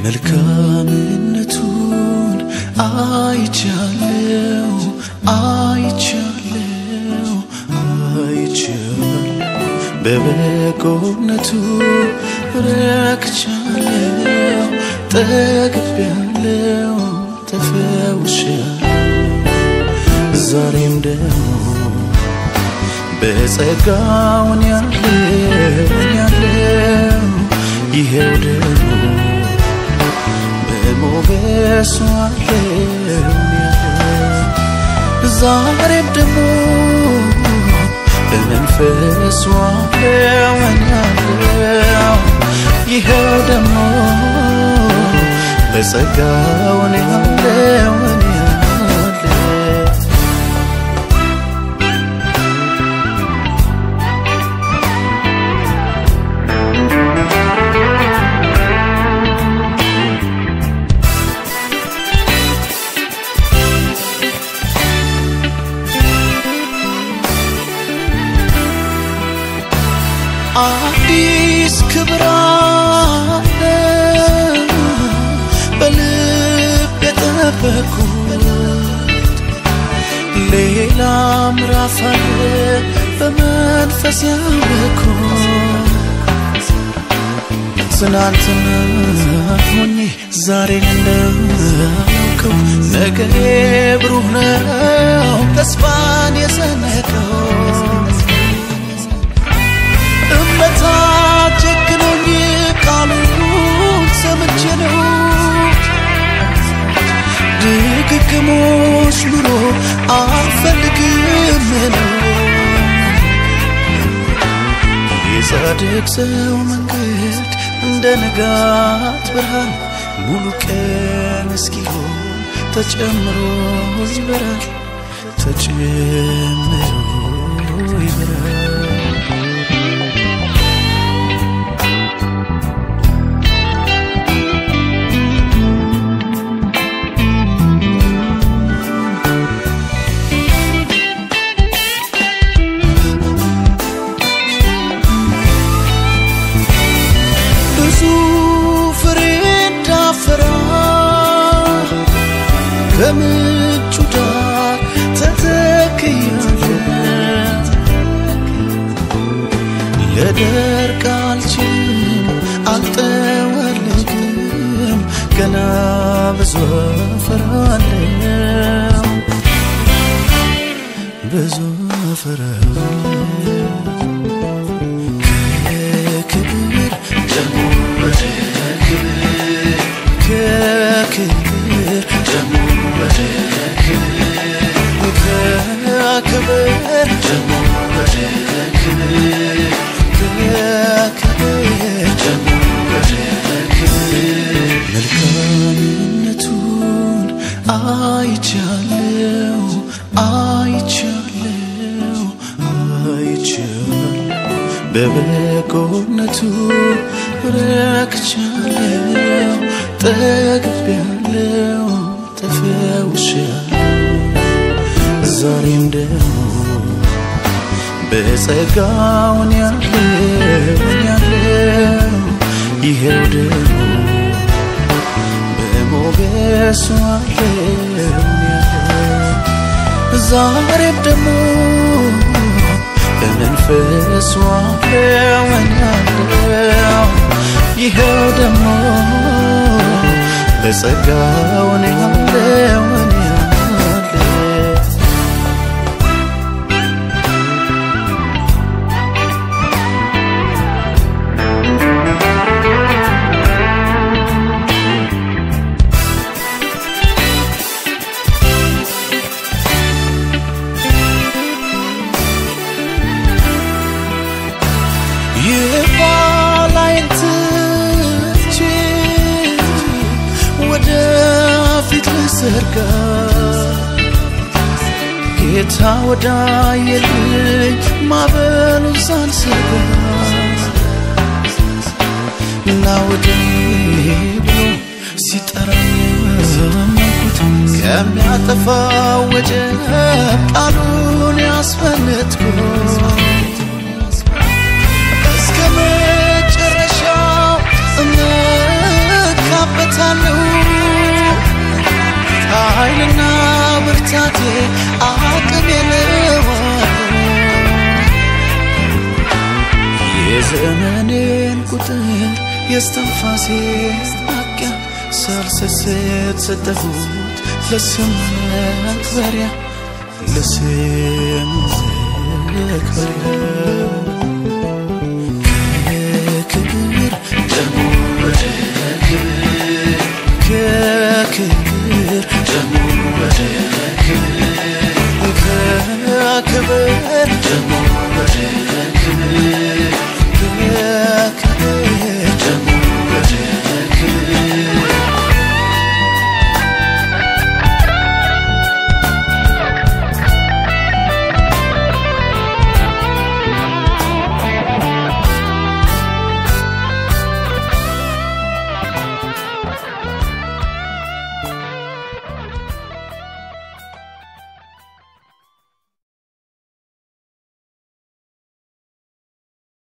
መልካምነቱን አይቻለው አይቻለው አይቻለው በበጎነቱ ረክቻለው ጠግቤያለው ተፈውሻለው ዛሬም ደግሞ በጸጋውን ያለው ያለው ይሄው ደግሞ በሞገሱ አለው ያለው ዛሬም ደግሞ በመንፈሱ አለው ያለው ይሄው ደግሞ በጸጋውን ያለው ያለው አዲስ ክብር አለ በልብ የጠበኩት ሌላ ምዕራፍ አለ በመንፈስ ያወቅኩት ትናንትና ሆኜ ዛሬን እንዳውቀው ነገ ብሩህ ነው ተስፋን የሰነቀው እምነት አጨክኖኝ ቃሉን ሰምቼ ነው ድግግሞሽ ኑሮ አልፈልግም ነው የጻድቅ ሰው መንገድ እንደ ንጋት ብርሃን ሙሉ ቀን እስኪሆን ተጨምሮ ይበራል ተጨምሮ ይበራል ብዙ ፍሬ እንዳፈራ ከምንጩ ዳር ተተክያለሁ ልደርቅ አልችልም አልጠወልግም ገና ብዙ አፈራለሁ ብዙ አፈራለሁ ከክብር ደግሞ ወደ ክብር ከክብር ደግሞ ወደ ክብር ከክብር ደግሞ ወደ ክብር ከክብር ደግሞ ወደ ክብር መልካምነቱን አይቻለው አይቻለው አይቻለው በበጎነቱ ረክቻለው ጠግቤያለው ተፈውሻለው ዛሬም ደግሞ በጸጋውን ያለው ያለው ይሄው ደግሞ በሞገሱ አለው ያለው ዛሬም ደግሞ በመንፈሱ አለው ያለው ይሄው ደግሞ በጸጋውን ያለው ያለው የኋላዬን ትቼ ወደፊት ልዘርጋ ጌታ ወዳየልኝ ማዕበሉን ሳልሰጋ እና ወደ ብሎ ሲጠራኝ ያመንኩት ከሚያጠፋው ወጀብ ቃሉን ያስፈለጥኩት እስከ መጨረሻው እመካበታ የዘመኔን ቁጥር የስተንፋሴ ማብቂያ ሳልሰስት ሰጠሁት ለስም መክበሪያ ለስም መክበሪያ ከክብር ደግሞ ወደ ክብር ከክብር ደግሞ ወደ ክብር ከክብር ደግሞ ወደ ክብር